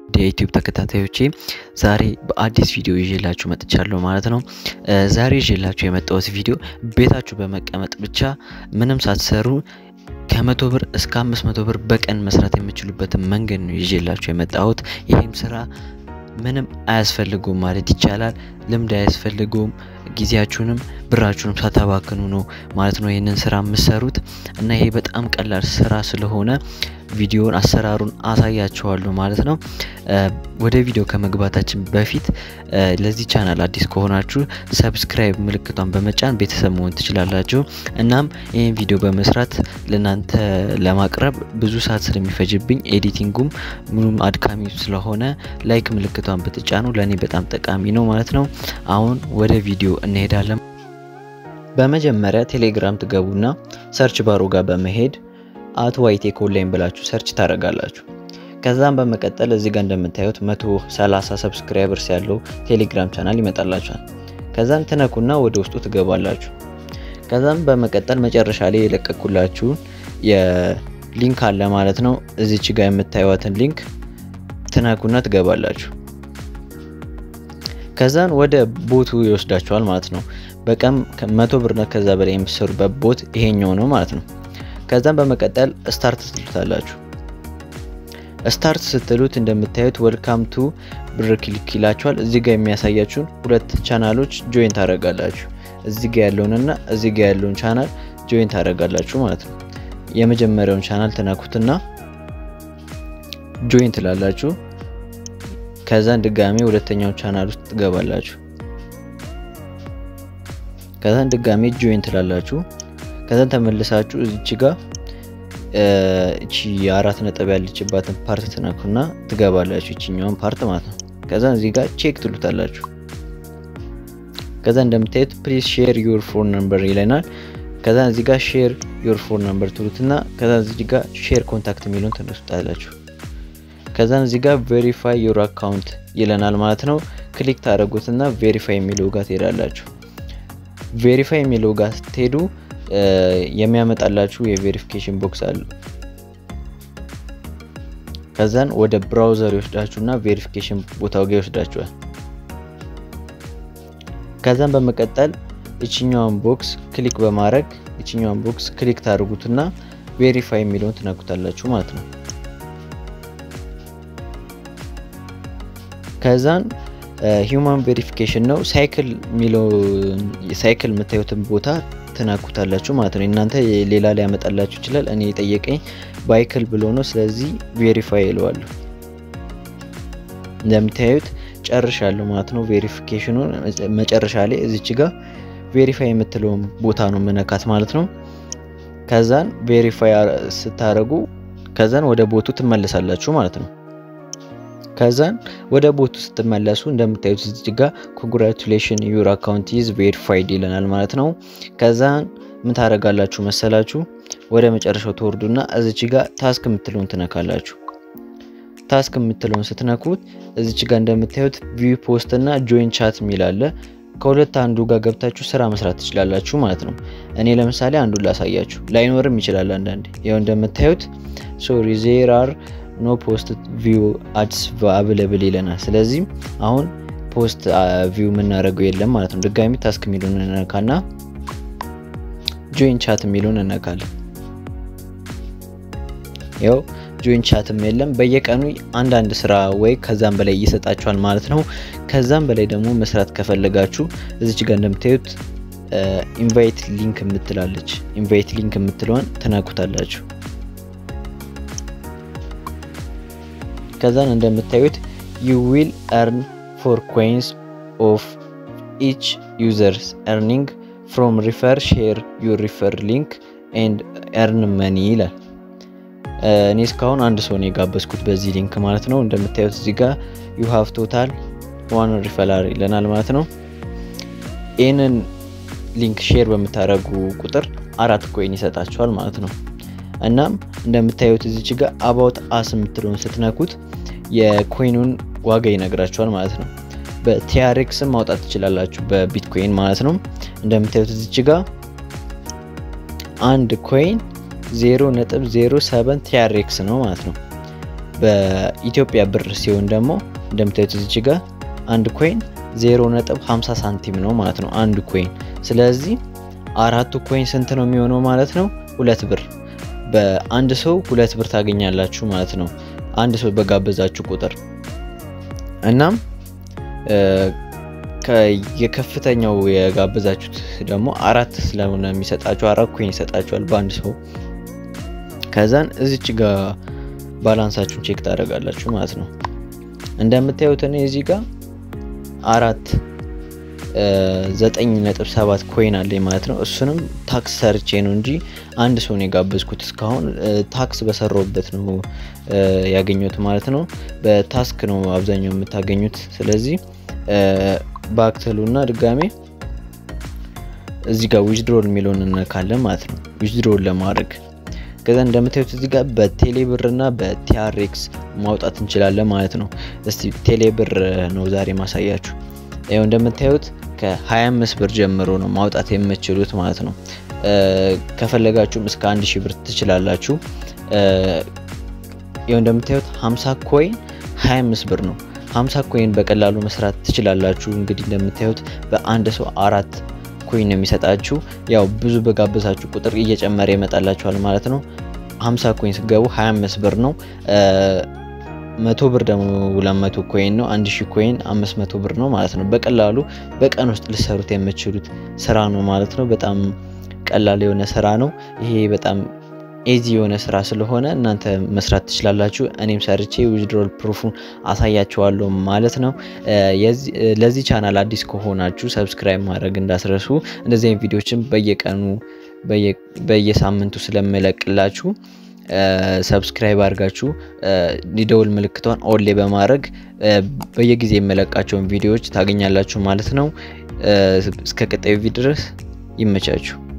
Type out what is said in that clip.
የዩቲዩብ ተከታታዮቼ ዛሬ በአዲስ ቪዲዮ ይዤላችሁ መጥቻለሁ ማለት ነው። ዛሬ ይዤላችሁ የመጣሁት ቪዲዮ ቤታችሁ በመቀመጥ ብቻ ምንም ሳትሰሩ ከመቶ ብር እስከ አምስት መቶ ብር በቀን መስራት የምችሉበትን መንገድ ነው ይዤላችሁ የመጣሁት። ይህም ስራ ምንም አያስፈልጉም ማለት ይቻላል። ልምድ አያስፈልጉም። ጊዜያችሁንም ብራችሁንም ሳታባክኑ ነው ማለት ነው ይህንን ስራ የምሰሩት እና ይሄ በጣም ቀላል ስራ ስለሆነ ቪዲዮን አሰራሩን አሳያችኋለሁ ማለት ነው። ወደ ቪዲዮ ከመግባታችን በፊት ለዚህ ቻናል አዲስ ከሆናችሁ ሰብስክራይብ ምልክቷን በመጫን ቤተሰብ መሆን ትችላላችሁ። እናም ይህን ቪዲዮ በመስራት ለእናንተ ለማቅረብ ብዙ ሰዓት ስለሚፈጅብኝ ኤዲቲንጉም ምኑም አድካሚ ስለሆነ ላይክ ምልክቷን ብትጫኑ ለእኔ በጣም ጠቃሚ ነው ማለት ነው። አሁን ወደ ቪዲዮ እንሄዳለን። በመጀመሪያ ቴሌግራም ትገቡና ሰርች ባሮ ጋር በመሄድ አት ዋይቴክ ኦንላይን ብላችሁ ሰርች ታደርጋላችሁ። ከዛም በመቀጠል እዚህ ጋር እንደምታዩት 130 ሰብስክራይበርስ ያለው ቴሌግራም ቻናል ይመጣላችኋል። ከዛም ትነኩና ወደ ውስጡ ትገባላችሁ። ከዛም በመቀጠል መጨረሻ ላይ የለቀኩላችሁን የሊንክ አለ ማለት ነው። እዚች ጋር የምታዩትን ሊንክ ትነኩና ትገባላችሁ። ከዛን ወደ ቦቱ ይወስዳችኋል ማለት ነው። በቀን መቶ ብርና ከዛ በላይ የምትሰሩበት ቦት ይሄኛው ነው ማለት ነው። ከዛም በመቀጠል ስታርት ትሉታላችሁ። ስታርት ስትሉት እንደምታዩት ወልካም ቱ ብር ክሊክ ይላችኋል። እዚህ ጋር የሚያሳያችሁን ሁለት ቻናሎች ጆይን ታደርጋላችሁ። እዚህ ጋር ያለውንና እዚህ ጋር ያለውን ቻናል ጆይን ታደርጋላችሁ ማለት ነው። የመጀመሪያውን ቻናል ትነኩትና ጆይን ትላላችሁ። ከዛን ድጋሜ ሁለተኛው ቻናል ውስጥ ትገባላችሁ። ከዛን ድጋሜ ጆይን ትላላችሁ። ከዛን ተመልሳችሁ እዚች ጋር እቺ የአራት ነጥብ ያለችባትን ፓርት ትነኩና ትገባላችሁ። እቺኛውን ፓርት ማለት ነው። ከዛን እዚህ ጋር ቼክ ትሉታላችሁ። ከዛ እንደምታዩት ፕሊዝ ሼር ዩር ፎን ነምበር ይለናል። ከዛ እዚህ ጋር ሼር ዩር ፎን ነምበር ትሉትና ከዛ እዚህ ጋር ሼር ኮንታክት የሚለውን ትነሱታላችሁ። ከዛን እዚህ ጋር ቬሪፋይ ዩር አካውንት ይለናል ማለት ነው። ክሊክ ታደረጉትና ቬሪፋይ የሚለው ጋር ትሄዳላችሁ። ቬሪፋይ የሚለው ጋር ስትሄዱ የሚያመጣላችሁ የቬሪፊኬሽን ቦክስ አሉ። ከዛን ወደ ብራውዘር ይወስዳችሁና ቬሪፊኬሽን ቦታው ጋር ይወስዳችኋል። ከዛን በመቀጠል ይችኛውን ቦክስ ክሊክ በማድረግ ይችኛውን ቦክስ ክሊክ ታደርጉትና ቬሪፋይ የሚለውን ትነኩታላችሁ ማለት ነው። ከዛን ሂውማን ቬሪፊኬሽን ነው ሳይክል የሚለው ሳይክል የምታዩትን ቦታ ትናኩታላችሁ ማለት ነው። እናንተ ሌላ ላይ ያመጣላችሁ ይችላል። እኔ የጠየቀኝ ባይክል ብሎ ነው። ስለዚህ ቬሪፋይ ይለዋለሁ። እንደምታዩት ጨርሻለሁ ማለት ነው። ቬሪፊኬሽኑን መጨረሻ ላይ እዚች ጋር ቬሪፋይ የምትለውን ቦታ ነው መነካት ማለት ነው። ከዛን ቬሪፋይ ስታደርጉ ከዛን ወደ ቦቱ ትመለሳላችሁ ማለት ነው። ከዛን ወደ ቦቱ ስትመለሱ እንደምታዩት እዚህ ጋር ኮንግራቹሌሽን ዩር አካውንት ኢዝ ቬሪፋይድ ይለናል ማለት ነው። ከዛን ምን ታደርጋላችሁ መሰላችሁ? ወደ መጨረሻው ተወርዱና እዚች ጋር ታስክ የምትለውን ትነካላችሁ። ታስክ የምትለውን ስትነኩት እዚች ጋር እንደምታዩት ቪው ፖስት እና ጆይን ቻት የሚል አለ። ከሁለት አንዱ ጋር ገብታችሁ ስራ መስራት ትችላላችሁ ማለት ነው። እኔ ለምሳሌ አንዱን ላሳያችሁ። ላይኖርም ይችላል አንዳንዴ። ያው እንደምታዩት ሶሪ ዜር አር ኖ ፖስት ቪው አድስ አብለብል ይለናል። ስለዚህ አሁን ፖስት ቪው የምናደርገው የለም ማለት ነው። ድጋሚ ታስክ የሚለውን እነካና ጆይን ቻት የሚለውን እነካለን። ያው ጆይን ቻትም የለም። በየቀኑ አንዳንድ ስራ ወይ ከዛም በላይ ይሰጣችኋል ማለት ነው። ከዛም በላይ ደግሞ መስራት ከፈለጋችሁ እዚች ጋር እንደምታዩት ኢንቫይት ሊንክ የምትላለች ኢንቫይት ሊንክ የምትለዋን ትነኩታላችሁ። ከዛን እንደምታዩት ዩ ዊል ኤርን ፎር ኮይንስ ኦፍ ኢች ዩዘርስ ኤርኒንግ ፍሮም ሪፈር ሼር ዩር ሪፈር ሊንክ ኤንድ ኤርን መኒ ይላል። እኔ እስካሁን አንድ ሰው ነው የጋበዝኩት በዚህ ሊንክ ማለት ነው። እንደምታዩት እዚህ ጋር ዩ ሃቭ ቶታል ዋን ሪፈላር ይለናል ማለት ነው። ይህንን ሊንክ ሼር በምታደርጉ ቁጥር አራት ኮይን ይሰጣችኋል ማለት ነው። እናም እንደምታዩት እዚች ጋር አባውት አስ የምትለውን ስትነኩት የኮይኑን ዋጋ ይነግራችኋል ማለት ነው። በቲያሬክስም ማውጣት ትችላላችሁ በቢትኮይን ማለት ነው። እንደምታዩት እዚች ጋር አንድ ኮይን 0.07 ቲያሬክስ ነው ማለት ነው። በኢትዮጵያ ብር ሲሆን ደግሞ እንደምታዩት እዚች ጋር አንድ ኮይን 0.50 ሳንቲም ነው ማለት ነው አንድ ኮይን። ስለዚህ አራቱ ኮይን ስንት ነው የሚሆነው ማለት ነው? ሁለት ብር። በአንድ ሰው ሁለት ብር ታገኛላችሁ ማለት ነው አንድ ሰው በጋበዛችሁ ቁጥር። እናም የከፍተኛው የጋበዛችሁት ደግሞ አራት ስለሆነ የሚሰጣችሁ አራት ኮይን ይሰጣችኋል በአንድ ሰው። ከዛን እዚች ጋር ባላንሳችሁን ቼክ ታደርጋላችሁ ማለት ነው። እንደምታዩት እኔ እዚህ ጋር አራት ዘጠኝ ነጥብ ሰባት ኮይን አለኝ ማለት ነው። እሱንም ታክስ ሰርቼ ነው እንጂ አንድ ሰው ነው የጋበዝኩት። እስካሁን ታክስ በሰራውበት ነው ያገኘሁት ማለት ነው። በታስክ ነው አብዛኛው የምታገኙት። ስለዚህ በአክተሉና ድጋሜ እዚህ ጋር ዊዝድሮል የሚለውን እነካለን ማለት ነው። ዊዝድሮል ለማድረግ ከዛ እንደምታዩት እዚህ ጋር በቴሌ ብር እና በቲአርኤክስ ማውጣት እንችላለን ማለት ነው። እስቲ ቴሌ ብር ነው ዛሬ ማሳያችሁ። ያው እንደምታዩት ከ25 ብር ጀምሮ ነው ማውጣት የምትችሉት ማለት ነው። ከፈለጋችሁም እስከ 1 ሺህ ብር ትችላላችሁ። ያው እንደምታዩት 50 ኮይን 25 ብር ነው። 50 ኮይን በቀላሉ መስራት ትችላላችሁ። እንግዲህ እንደምታዩት በአንድ ሰው አራት ኮይን ነው የሚሰጣችሁ። ያው ብዙ በጋበዛችሁ ቁጥር እየጨመረ ይመጣላችኋል ማለት ነው። 50 ኮይን ስገቡ 25 ብር ነው። መቶ ብር ደግሞ 200 ኮይን ነው። 1000 ኮይን 500 ብር ነው ማለት ነው። በቀላሉ በቀን ውስጥ ልሰሩት የምትችሉት ስራ ነው ማለት ነው። በጣም ቀላል የሆነ ስራ ነው ይሄ በጣም ኤዚ የሆነ ስራ ስለሆነ እናንተ መስራት ትችላላችሁ። እኔም ሰርቼ ዊዝድሮል ፕሩፉን አሳያችኋለሁ ማለት ነው። ለዚህ ቻናል አዲስ ከሆናችሁ ሰብስክራይብ ማድረግ እንዳስረሱ። እንደዚህ አይነት ቪዲዮችን በየቀኑ በየሳምንቱ ስለምለቅላችሁ ሰብስክራይብ አድርጋችሁ የደውል ምልክቷን ኦሌ በማድረግ በየጊዜ የመለቃቸውን ቪዲዮዎች ታገኛላችሁ ማለት ነው። እስከ ቀጣዩ ቪዲዮ ድረስ ይመቻችሁ።